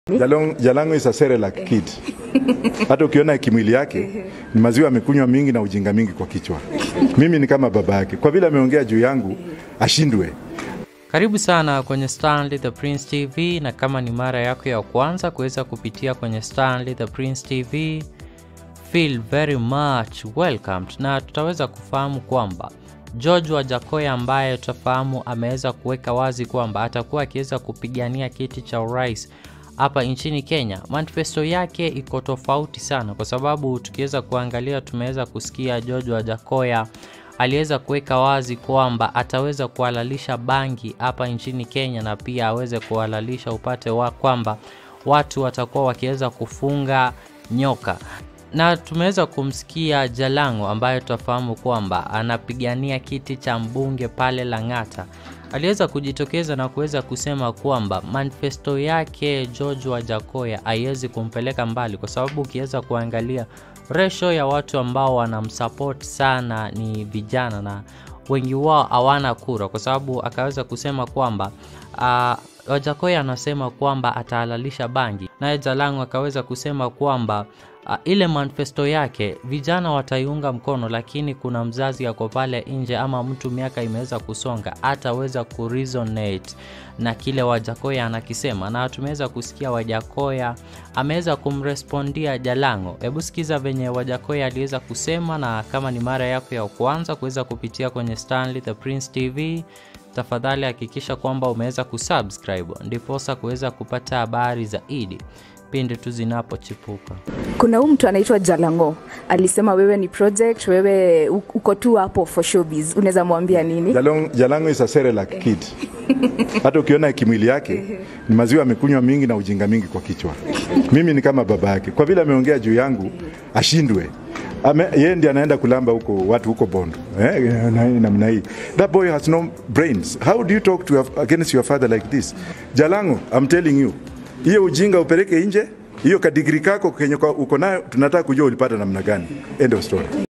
Jalong, Jalango is a Cerelac kid. Hata ukiona kimwili yake ni maziwa amekunywa mingi na ujinga mingi kwa kichwa. Mimi ni kama baba yake, kwa vile ameongea juu yangu ashindwe. Karibu sana kwenye Stanley the Prince TV, na kama ni mara yako ya kwanza kuweza kupitia kwenye Stanley the Prince TV, feel very much welcomed, na tutaweza kufahamu kwamba George Wajakoya ambaye tutafahamu ameweza kuweka wazi kwamba atakuwa akiweza kupigania kiti cha urais hapa nchini Kenya. Manifesto yake iko tofauti sana, kwa sababu tukiweza kuangalia, tumeweza kusikia George Wajakoya aliweza kuweka wazi kwamba ataweza kuhalalisha bangi hapa nchini Kenya na pia aweze kuhalalisha upate wa kwamba watu watakuwa wakiweza kufunga nyoka na tumeweza kumsikia Jalango ambaye tutafahamu kwamba anapigania kiti cha mbunge pale Lang'ata. Aliweza kujitokeza na kuweza kusema kwamba manifesto yake George Wajakoya haiwezi kumpeleka mbali, kwa sababu ukiweza kuangalia ratio ya watu ambao wanamsupport sana ni vijana na wengi wao hawana kura, kwa sababu akaweza kusema kwamba uh, Wajakoya anasema kwamba atahalalisha bangi, naye Jalango akaweza kusema kwamba uh, ile manifesto yake vijana wataiunga mkono, lakini kuna mzazi ako pale nje ama mtu miaka imeweza kusonga ataweza kuresonate na kile Wajakoya anakisema, na tumeweza kusikia Wajakoya ameweza kumrespondia Jalango. Hebu sikiza venye Wajakoya aliweza kusema, na kama ni mara yako ya kwanza kuweza kupitia kwenye Stanley the Prince TV tafadhali hakikisha kwamba umeweza kusubscribe ndiposa kuweza kupata habari zaidi pindi tu zinapochipuka. Kuna huyu mtu anaitwa Jalango alisema wewe ni project, wewe u- uko tu hapo for showbiz, unaweza mwambia nini? Jalong, Jalango is a Cerelac kid. Hata ukiona kimwili yake ni maziwa amekunywa mingi na ujinga mingi kwa kichwa. Mimi ni kama baba yake, kwa vile ameongea juu yangu ashindwe. Ame, yeye ndiye anaenda kulamba huko watu huko Bondo eh, na- namna hii. That boy has no brains. How do you talk to your, against your father like this? Jalango, I'm telling you, hiyo ujinga upeleke nje. Hiyo kadigri kako kenye kwa- uko nayo tunataka kujua ulipata namna gani. End of story.